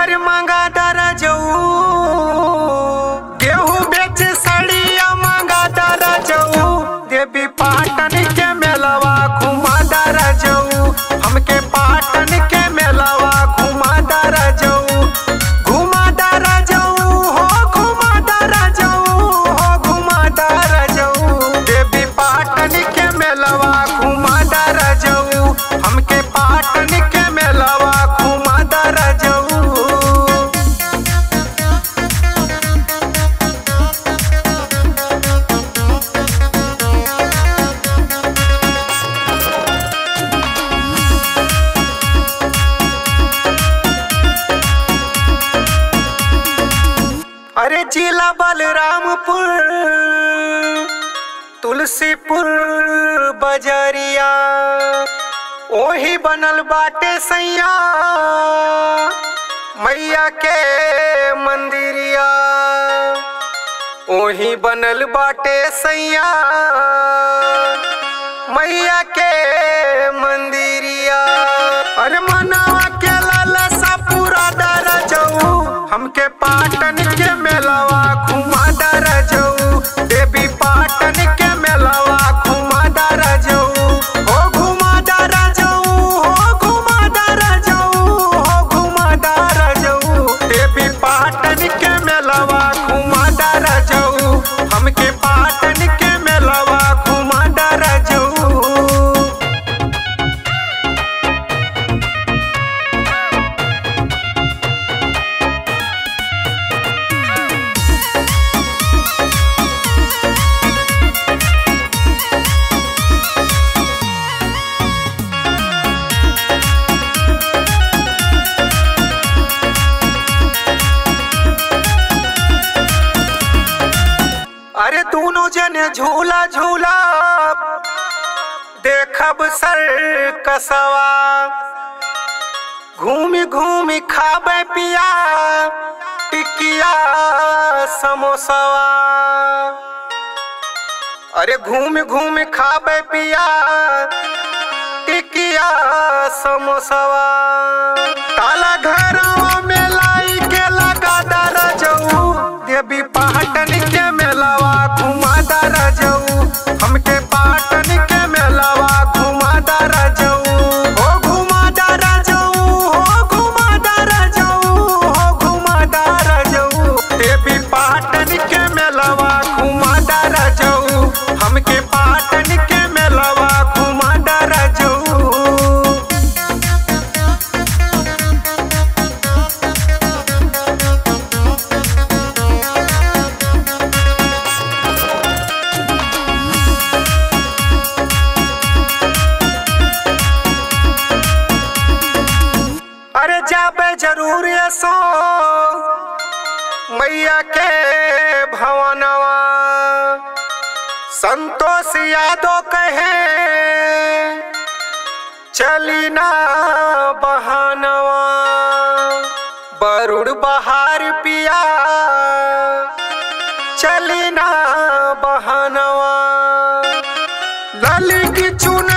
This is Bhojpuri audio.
अरे मांगा दारा जाऊ गेहूं बेच सड़िया मांगा दारा जाऊ देवी पाटन के मेलवा घुमा दारा जाऊ हमके पाटन के मेलवा घुमा दारा जाऊ घुमा दारा जाऊ हो घुमा दारा जाऊ हो घुमा दारा जाऊ देवी पाटन के मेलवा घुमा दारा जाऊ हमके पाटन के मेलवा घुमा दारा जाऊ अरे जिला बलरामपुर तुलसीपुर बजरिया ओही बनल बाटे सैया मैया के मंदिरिया ओही बनल बाटे सैया मैया के मंदिरिया अरे मनावा के लाला सा पूरा डर जाऊ हमके पाटन के मेलवा घुमा डर जाऊ देवी पाटन के मेलवा घुमा डर जाऊ हो घुमा डर जाऊ हो घुमा डर जाऊ हो घुमा डर जाऊ देवी पाटन के मेलवा घुमा डर जाऊ हमके पाटन के मेलवा घुमा डर जाऊ अरे दोनों जने झूला झूला देखब सर कसवा घूमी घूमी खाबे पिया टिकिया समोसवा अरे घूम घूम खाबे पिया टिकिया समोसवा ताला घरवा में लाई के लगा दर जाऊ देवी पाटन के मेलवा घुमा दर जाऊ हमके पाटन के मेलवा घुमा दर जाऊ हो घुमा दर जाऊ हो घुमा दर जाऊ हो घुमा दर जाऊ देवी पाटन के मेलवा घुमा दर जाऊ हमके पाटन के मेलवा घुमा दर जाऊ अरे जाबे जरूर ये सो मैया के भवनवा संतोष यादव कहे चली ना बहानवा बरुड़ बहार पिया चली ना बहानवा लली की चुन